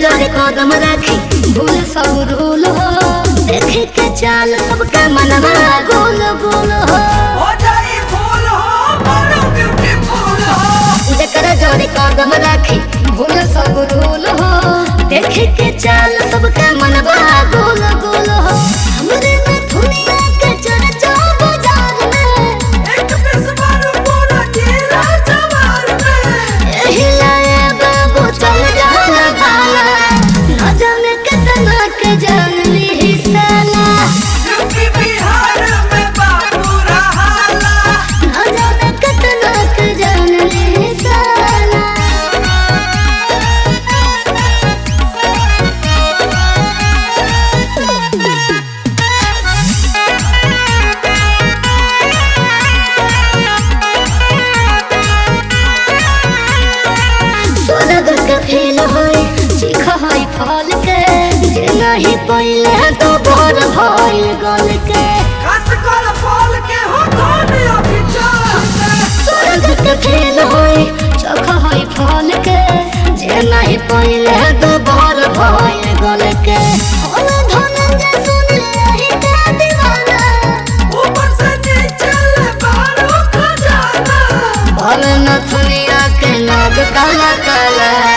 जरे कदम राखी भूल सब रूल हो देखे के चाल सबका मनवा गोल गोल हो हो जाई फूल हो बड़ो ब्यूटीफुल हो जकर जरे कदम राखी भूल सब रूल हो देखे के चाल सबका मनवा गोल गोल हो हमरे में दुनिया के चर्चा बाजार में एक पिस मारो पूरा जिला जवार में एही लाए बाबू चल जाला भाला न जाने कितना के जान ली साला यूपी बिहार में बाबू रहाला न जाने कितना के जान ली साला स्वर्ग के फेल होए सीख होई फल के जे नहीं पहिले तो भोर भइल गल के खस कर फूल के हो धोनी अभी चल स्वर्ग के फेल होए चख होई फल के जे नहीं पहिले तो भोर भइल गल के होल धनंजय सुन लही ते दीवाना ऊपर से नीचे ले बारो खजाना भल नथुनिया के नाग काला काला